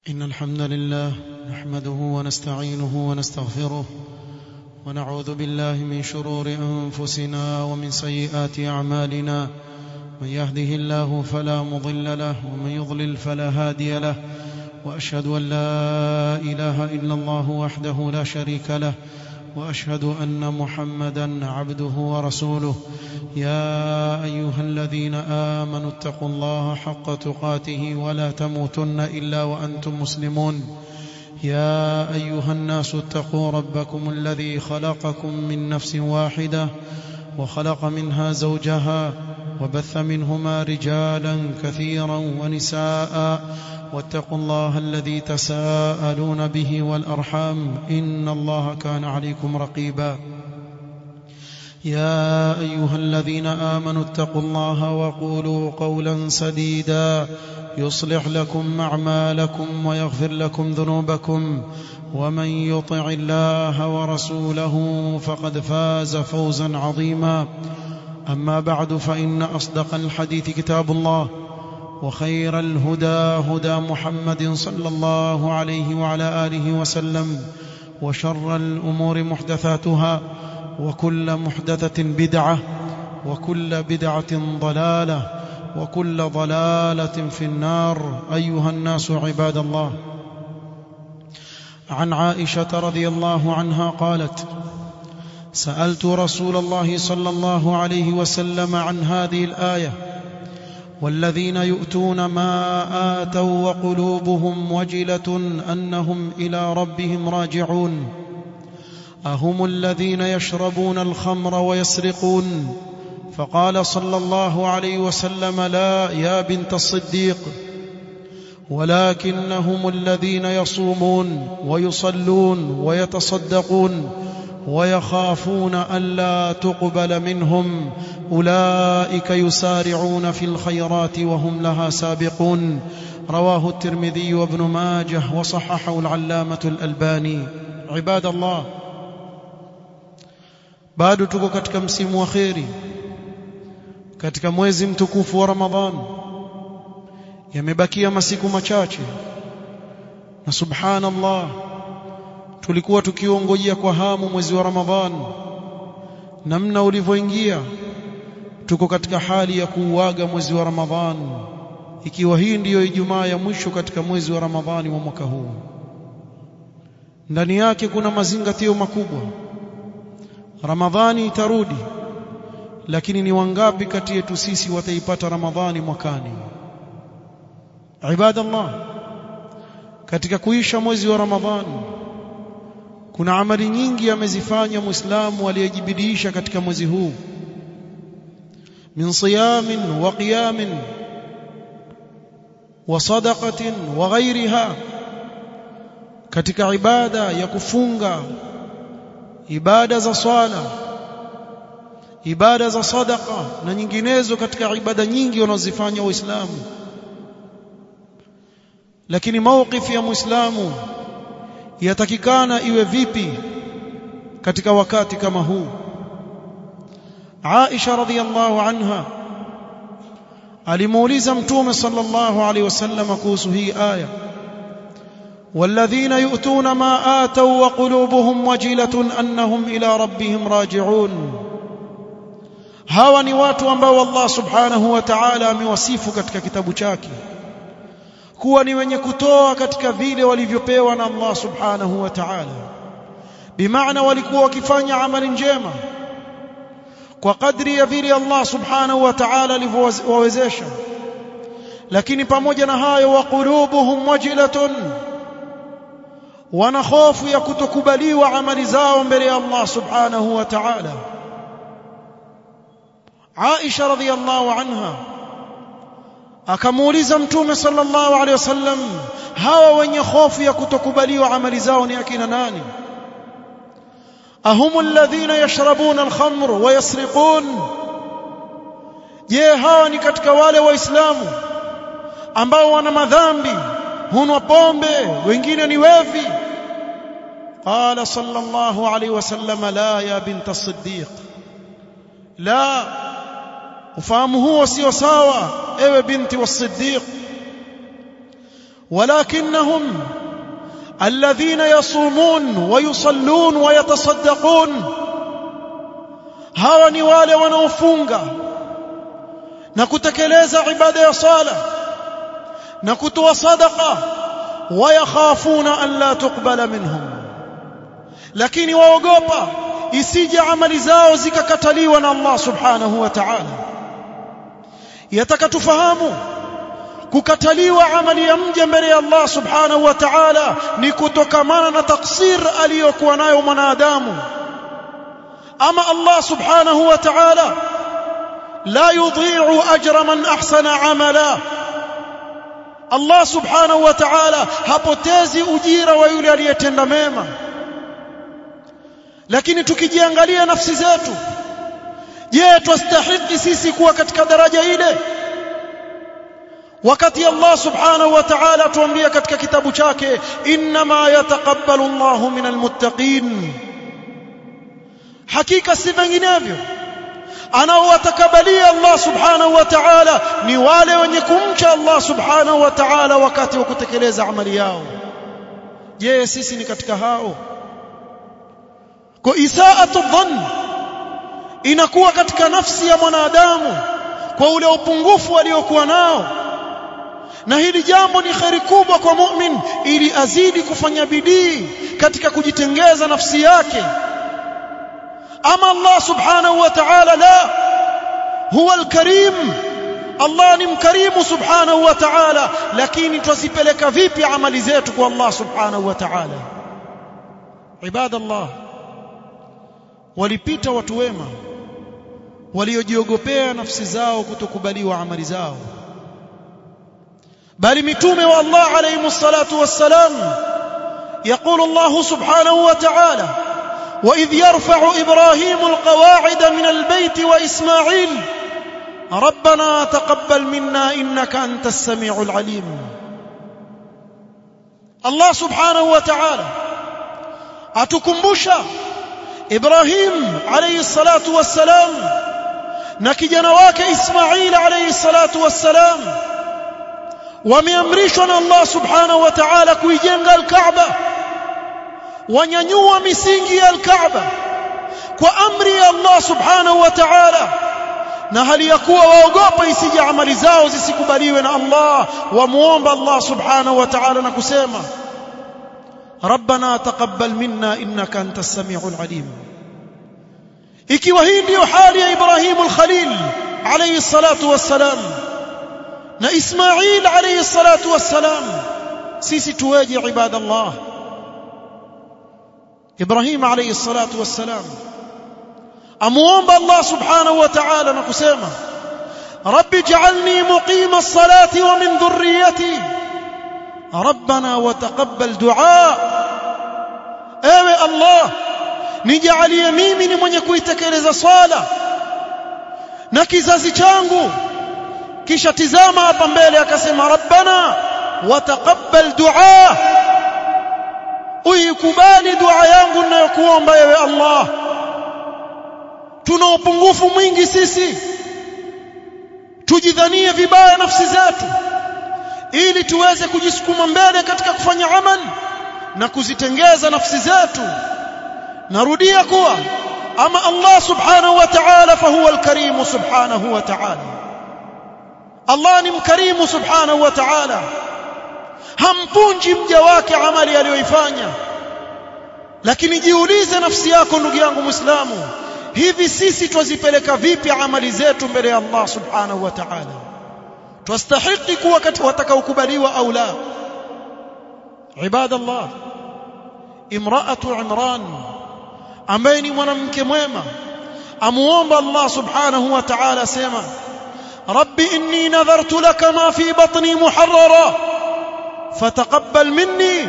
إن الحمد لله نحمده ونستعينه ونستغفره ونعوذ بالله من شرور أنفسنا ومن سيئات أعمالنا من يهده الله فلا مضل له ومن يضلل فلا هادي له وأشهد أن لا إله إلا الله وحده لا شريك له واشهد ان محمدا عبده ورسوله يا ايها الذين امنوا اتقوا الله حق تقاته ولا تموتن الا وانتم مسلمون يا ايها الناس اتقوا ربكم الذي خلقكم من نفس واحده وخلق منها زوجها وبث منهما رجالا كثيرا ونساء واتقوا الله الذي تساءلون به والارحام ان الله كان عليكم رقيبا يا ايها الذين امنوا اتقوا الله وقولوا قولا سديدا يصلح لكم اعمالكم ويغفر لكم ذنوبكم ومن يطع الله ورسوله فقد فاز فوزا عظيما اما بعد فان اصدق الحديث كتاب الله وخير الهدى هدى محمد صلى الله عليه وعلى اله وسلم وشر الامور محدثاتها وكل محدثه بدعه وكل بدعه ضلاله وكل ضلاله في النار ايها الناس عباد الله عن عائشه رضي الله عنها قالت سالت رسول الله صلى الله عليه وسلم عن هذه الايه والذين يؤتون ما آتوا وقلوبهم وجلة أنهم إلى ربهم راجعون أهم الذين يشربون الخمر ويسرقون فقال صلى الله عليه وسلم لا يا بنت الصديق ولكنهم الذين يصومون ويصلون ويتصدقون ويخافون ألا تقبل منهم أولئك يسارعون في الخيرات وهم لها سابقون رواه الترمذي وابن ماجه وصححه العلامة الألباني عباد الله bado tuko katika msimu wa kheri katika mwezi mtukufu wa Ramadhan yamebakia masiku machache na subhanallah tulikuwa tukiongojea kwa hamu mwezi wa Ramadhan namna ulivyoingia tuko katika hali ya kuuaga mwezi wa Ramadhan ikiwa hii ndiyo Ijumaa ya mwisho katika mwezi wa Ramadhani wa mwaka huu ndani yake kuna mazingatio makubwa Ramadhani itarudi lakini ni wangapi kati yetu sisi wataipata Ramadhani mwakani ibadallah katika kuisha mwezi wa Ramadhani kuna amali nyingi amezifanya muislamu aliyejibidiisha katika mwezi huu min siyamin wa qiyamin wa sadaqatin wa ghairiha katika ibada ya kufunga ibada za swala ibada za sadaqa na nyinginezo katika ibada nyingi wanazofanya waislamu lakini mawqifi ya muislamu yatakikana iwe vipi katika wakati kama huu Aisha radhiallahu anha alimuuliza mtume sallallahu alaihi wasallam kuhusu hii aya والذين يؤتون ما آتوا وقلوبهم وجلة أنهم إلى ربهم راجعون hawa ni watu ambao Allah subhanahu wa ta'ala amewasifu katika kitabu chake kuwa ni wenye kutoa katika vile walivyopewa na Allah subhanahu wa ta'ala bimaana walikuwa wakifanya amali njema kwa kadri ya vile Allah subhanahu wa ta'ala alivyowawezesha lakini pamoja na hayo wa qulubuhum wajilatun wana hofu ya kutokubaliwa amali zao mbele ya Allah subhanahu wa ta'ala Aisha radhiyallahu anha akamuuliza mtume sallallahu alaihi wasallam hawa wenye hofu ya kutokubaliwa amali zao ni akina nani ahum alladhina yashrabuna alkhamr wa yasriqun je hawa ni katika wale waislamu ambao wana madhambi hunwa pombe wengine ni wevi qala sallallahu alaihi wasallam la ya bint as-siddiq la ufahamu huo sio sawa ewe binti wa siddiq ولكنهم الذين يصومون ويصلون ويتصدقون hawa ni wale wanaofunga na kutekeleza ibada ya sala na kutoa sadaqa wayakhafuna an la tuqbala minhum lakini waogopa isije amali zao zikakataliwa na Allah subhanahu wa ta'ala yataka tufahamu kukataliwa amali ya mja mbele ya Allah subhanahu wa ta'ala ni kutokamana na taksir aliyokuwa nayo mwanadamu ama Allah subhanahu wa ta'ala la yudhi'u ajra man ahsana amala Allah subhanahu wa ta'ala hapotezi ujira wa yule aliyetenda mema lakini tukijiangalia nafsi zetu je twastahiki sisi kuwa katika daraja ile wakati Allah subhanahu wa ta'ala tuambia katika kitabu chake inma yataqabbalu Allahu minal muttaqin hakika si vinginevyo anaowatakabalia Allah subhanahu wa ta'ala ni wale wenye kumcha Allah subhanahu wa ta'ala wakati wa kutekeleza amali yao je sisi ni katika hao kwa isaatu dhann inakuwa katika nafsi ya mwanadamu kwa ule upungufu aliokuwa nao na hili jambo ni kheri kubwa kwa mu'min ili azidi kufanya bidii katika kujitengeza nafsi yake ama Allah subhanahu wa ta'ala la huwa al-karim Allah ni mkarimu subhanahu wa ta'ala lakini twazipeleka vipi amali zetu kwa Allah subhanahu wa ta'ala ibadallah walipita watu wema waliojiogopea nafsi zao kutokubaliwa amali zao bali mitume wa Allah alayhi salatu wassalam يقول الله سبحانه وتعالى وإذ يرفع إبراهيم القواعد من البيت وإسماعيل ربنا تقبل منا إنك أنت السميع العليم الله سبحانه وتعالى أتكمبشا إبراهيم عليه الصلاة والسلام نكجنا واك إسماعيل عليه الصلاة والسلام wameamrishwa Allah subhanahu wa ta'ala kuijenga al-Kaaba wanyanyua misingi ya al-Kaaba kwa amri ya Allah subhanahu wa ta'ala na hali ya kuwa waogopa isije amali zao zisikubaliwe na Allah wamuomba Allah subhanahu wa ta'ala na kusema ربنا تقبل منا انك انت السميع العليم ikiwa hii ndio hali ya Ibrahim al-Khalil alayhi salatu wassalam na Ismail alayhi salatu wassalam sisi tuweje ibadallah Ibrahim alayhi salatu wassalam amuomba Allah subhanahu wa ta'ala na kusema rabbi ij'alni muqima as-salati wa min dhurriyyati rabbana wa taqabbal du'a ewe Allah nijalie mimi ni mwenye kuitekeleza swala na kizazi changu kisha tizama hapa mbele akasema rabbana wataqabbal dua uikubali dua yangu ninayokuomba ewe Allah tuna upungufu mwingi sisi tujidhanie vibaya nafsi zetu ili tuweze kujisukuma mbele katika kufanya amal na kuzitengeza nafsi zetu narudia kuwa ama Allah subhanahu wa ta'ala fahuwa al-karim subhanahu wa ta'ala Allah ni mkarimu subhanahu wa ta'ala hampunji mja wake amali aliyoifanya lakini jiulize nafsi yako ndugu yangu muislamu hivi sisi twazipeleka vipi amali zetu mbele ya Allah subhanahu wa ta'ala twastahiki kuwa katika watakaokubaliwa au la ibadallah imra'atu imran ambaye ni mwanamke mwema amuomba Allah subhanahu wa ta'ala sema رب إني نذرت لك ما في بطني محررا فتقبل مني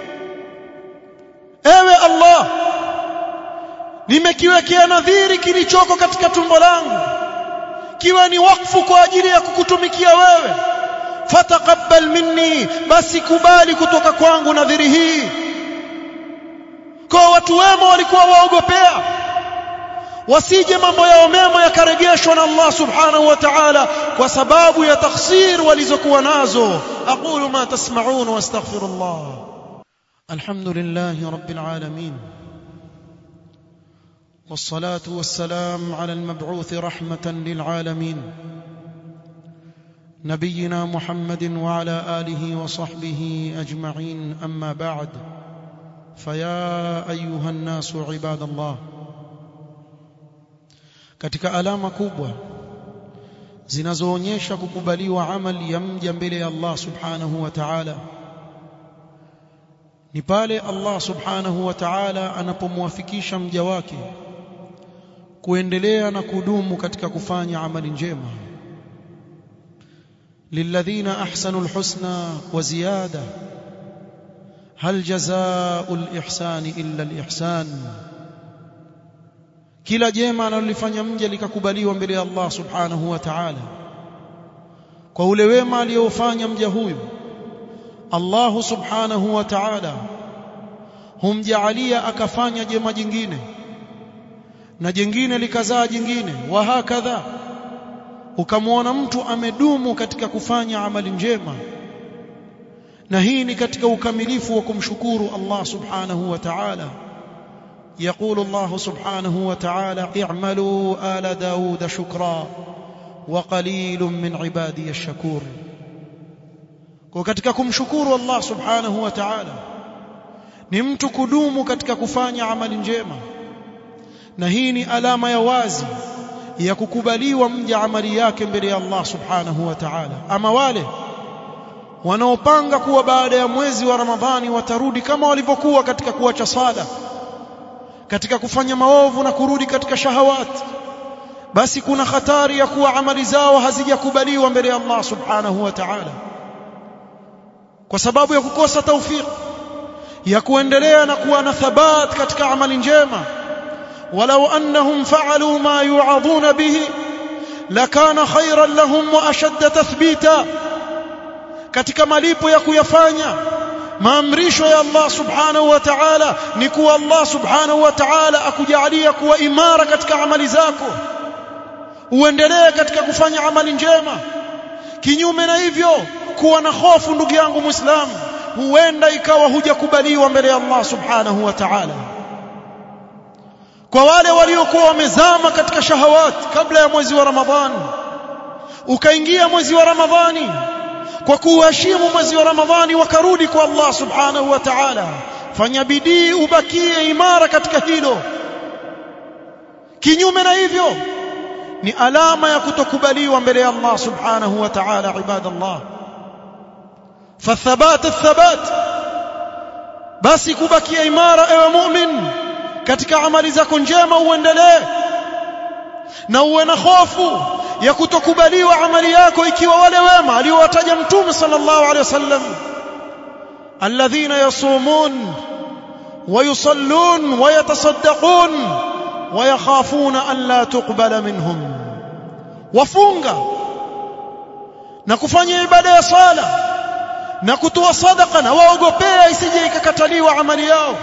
ewe Allah nimekiwekea nadhiri kilichoko katika tumbo langu kiwa ni wakfu kwa ajili ya kukutumikia wewe fataqabbal minni basi kubali kutoka kwangu nadhiri hii kwa watu wema walikuwa waogopea wasije mambo yao mema yakarejeshwa na Allah subhanahu wa ta'ala kwa sababu ya takhsir walizokuwa nazo aqulu ma tasma'un wastaghfirullah alhamdulillahi rabbil alamin والصلاه والسلام على المبعوث رحمه للعالمين نبينا محمد وعلى اله وصحبه اجمعين اما بعد فيا ايها الناس عباد الله katika alama kubwa zinazoonyesha kukubaliwa amali ya mja mbele ya Allah subhanahu wa ta'ala ni pale Allah subhanahu wa ta'ala anapomwafikisha mja wake kuendelea na kudumu katika kufanya amali njema lilladhina ahsanu alhusna wa ziyada hal jazaa'u alihsani illa alihsan kila jema analolifanya mja likakubaliwa mbele ya Allah subhanahu wa ta'ala kwa ule wema aliyofanya mja huyu Allah subhanahu wa ta'ala humjaalia akafanya jema jingine na jingine likazaa jingine wa hakadha ukamwona mtu amedumu katika kufanya amali njema na hii ni katika ukamilifu wa kumshukuru Allah subhanahu wa ta'ala يقول الله سبحانه وتعالى اعملوا آل داود شكرا وقليل من عبادي الشكور وكتك kumshukuru Allah subhanahu wa ta'ala ni mtu kudumu katika kufanya amali njema na hii ni alama ya wazi ya kukubaliwa mja amali yake mbele ya Allah subhanahu wa ta'ala ama wale wanaopanga kuwa baada ya mwezi wa Ramadhani watarudi kama walivyokuwa katika kuacha sala katika kufanya maovu na kurudi katika shahawat basi kuna hatari ya kuwa amali zao hazijakubaliwa mbele ya Allah subhanahu wa ta'ala kwa sababu ya kukosa tawfik ya kuendelea na kuwa na thabat katika amali njema walau annahum fa'alu ma yu'adhuna bihi lakana khayran lahum wa ashadda tathbita katika malipo ya kuyafanya maamrisho ya Allah subhanahu wa ta'ala ni kuwa Allah subhanahu wa ta'ala akujalia kuwa imara katika amali zako uendelee katika kufanya amali njema kinyume na hivyo kuwa na hofu ndugu yangu muislamu huenda ikawa hujakubaliwa mbele ya Allah subhanahu wa ta'ala kwa wale waliokuwa wamezama katika shahawat kabla ya mwezi wa Ramadhani ukaingia mwezi wa Ramadhani kwa kuheshimu mwezi wa Ramadhani wakarudi kwa Allah subhanahu wa ta'ala fanya bidii ubakie imara katika hilo kinyume na hivyo ni alama ya kutokubaliwa mbele ya Allah subhanahu wa ta'ala ibadallah fathabat athabat basi kubakia imara ewe mu'min katika amali zako njema uendelee na uwe na hofu ya kutokubaliwa amali yako ikiwa wale wema aliowataja mtume sallallahu alaihi wasallam alladhina yasumun ويصلون ويتصدقون ويخافون أن لا تقبل منهم wafunga na kufanya ibada ya sala na kutoa sadaka na waogopea isije ikakataliwa amali yao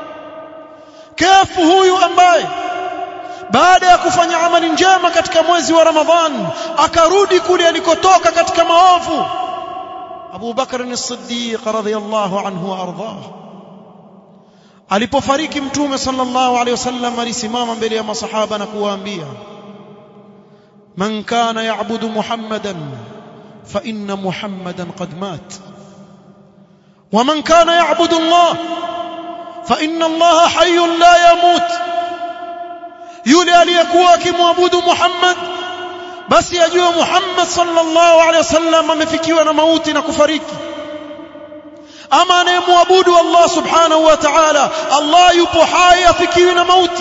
kefu huyu ambaye baada ya kufanya amali njema katika mwezi wa Ramadhan akarudi kule alikotoka katika maovu Abu Bakr as-Siddiq radhiyallahu anhu wa ardhah alipofariki mtume sallallahu alaihi wasallam alisimama mbele ya masahaba na kuwaambia man kana ya'budu muhammadan fa inna muhammadan qad mat wa man kana ya'budu allah fa inna allah hayyun la yamut yule aliyekuwa akimwabudu muhammad basi ajue muhammad sallallahu alaihi wasallam amefikiwa na mauti na kufariki ama anayemwabudu Allah subhanahu wa ta'ala Allah yupo hai afikiwi na mauti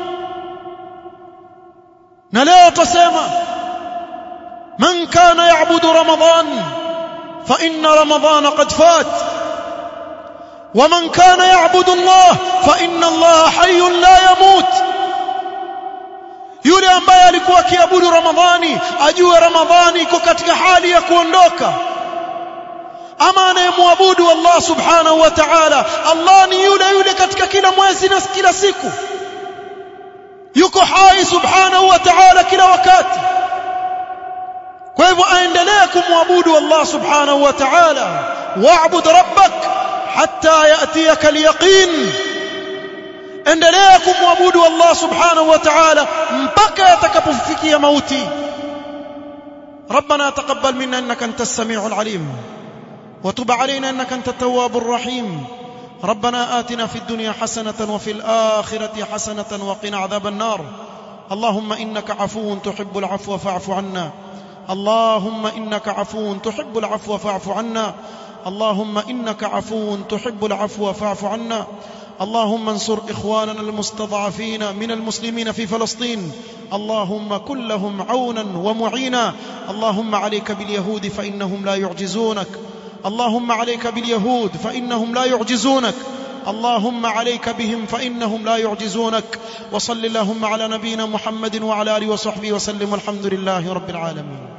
na leo tusema man kana yaabudu ramadan fa inna ramadan qad fat ومن كان يعبد الله فإن الله حي لا يموت yule ambaye alikuwa akiabudu ramadhani ajue ramadhani iko katika hali ya kuondoka ama anayemwabudu Allah subhanahu wa ta'ala Allah ni yule yule katika kila mwezi na kila siku yuko hai subhanahu wa ta'ala kila wakati kwa hivyo aendelee kumwabudu Allah subhanahu wa ta'ala wa'bud rabbak hatta ya'tiyaka al-yaqin endelea kumwabudu Allah subhanahu wa ta'ala mpaka yatakapofikia mauti ربنا تقبل منا انك انت السميع العليم وتب علينا انك انت التواب الرحيم ربنا آتنا في الدنيا حسنة وفي الآخرة حسنة وقنا عذاب النار اللهم إنك عفو تحب العفو فاعف عنا اللهم إنك عفو تحب العفو فاعف عنا اللهم إنك عفو تحب العفو فاعف عنا اللهم انصر إخواننا المستضعفين من المسلمين في فلسطين اللهم كن لهم عونا ومعينا اللهم عليك باليهود فإنهم لا يعجزونك اللهم عليك باليهود فإنهم لا يعجزونك اللهم عليك بهم فإنهم لا يعجزونك وصل اللهم على نبينا محمد وعلى آله وصحبه وسلم والحمد لله رب العالمين